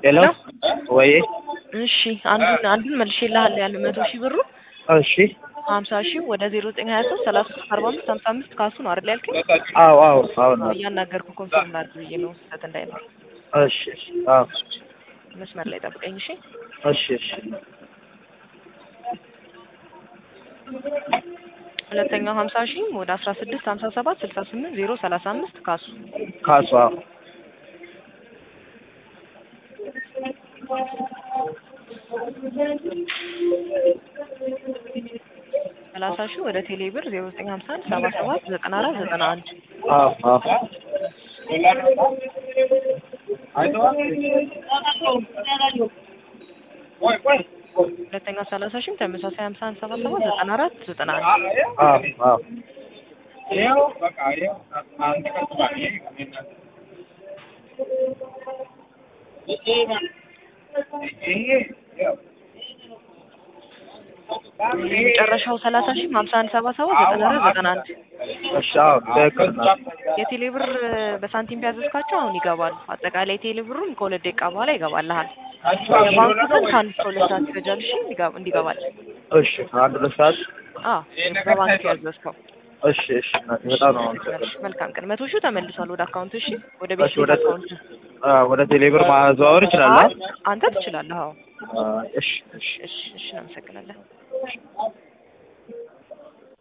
ሄሎ ወይ እሺ አንዱን አንዱን መልሼልሃለሁ ያለ መቶ ሺህ ብሩ እሺ ሀምሳ ሺህ ወደ ዜሮ ዘጠኝ ሀያ ሶስት ሰላሳ ሶስት አርባ አምስት ሀምሳ አምስት ካሱ ነው አይደል ያልከኝ? አዎ አዎ አዎ ነው እያናገርኩ ኮንፈርም ላድርግ ብዬ ነው ስህተት እንዳይኖር። እሺ እሺ አዎ መስመር ላይ ጠብቀኝ እሺ። እሺ እሺ ሁለተኛው ሀምሳ ሺህ ወደ አስራ ስድስት ሀምሳ ሰባት ስልሳ ስምንት ዜሮ ሰላሳ አምስት ካሱ ካሱ አዎ ሰላሳ ሺህ ወደ ቴሌ ብር ዜሮ ዘጠኝ ሀምሳ አንድ ሰባ ሰባት ዘጠና አራት ዘጠና አንድ አዎ አዎ ሁለተኛው ሰላሳ ሺህም ተመሳሳይ ሀምሳ አንድ ሰባ ሰባት ዘጠና አራት ዘጠና አንድ አዎ አዎ የመጨረሻው ሰላሳ ሺህ ሀምሳ አንድ ሰባ ሰባት ዘጠና አራት ዘጠና አንድ እሺ አዎ ትክክል ነው የቴሌ ብር በሳንቲም ቢያዘዝካቸው አሁን ይገባሉ። አጠቃላይ ቴሌ ብሩም ከሁለት ደቂቃ በኋላ ይገባልሃል። የባንኩ ግን ከአንድ እስከ ሁለት ሰዓት ይፈጃል። እሺ እንዲገባ- እንዲገባል። እሺ አንድ ሁለት ሰዓት አዎ በባንክ ያዘዝከው። እሺ እሺ በጣም ነው አመሰግናለሁ። መልካም ቀን። መቶ ሺህ ተመልሷል ወደ አካውንት። እሺ ወደ እሺ ቤት ወደ አካውንት አ ወደ ቴሌብር ማዘዋወር ይችላል? አንተ ትችላለህ። አዎ አ እሺ እሺ እሺ እሺ፣ እናመሰግናለን።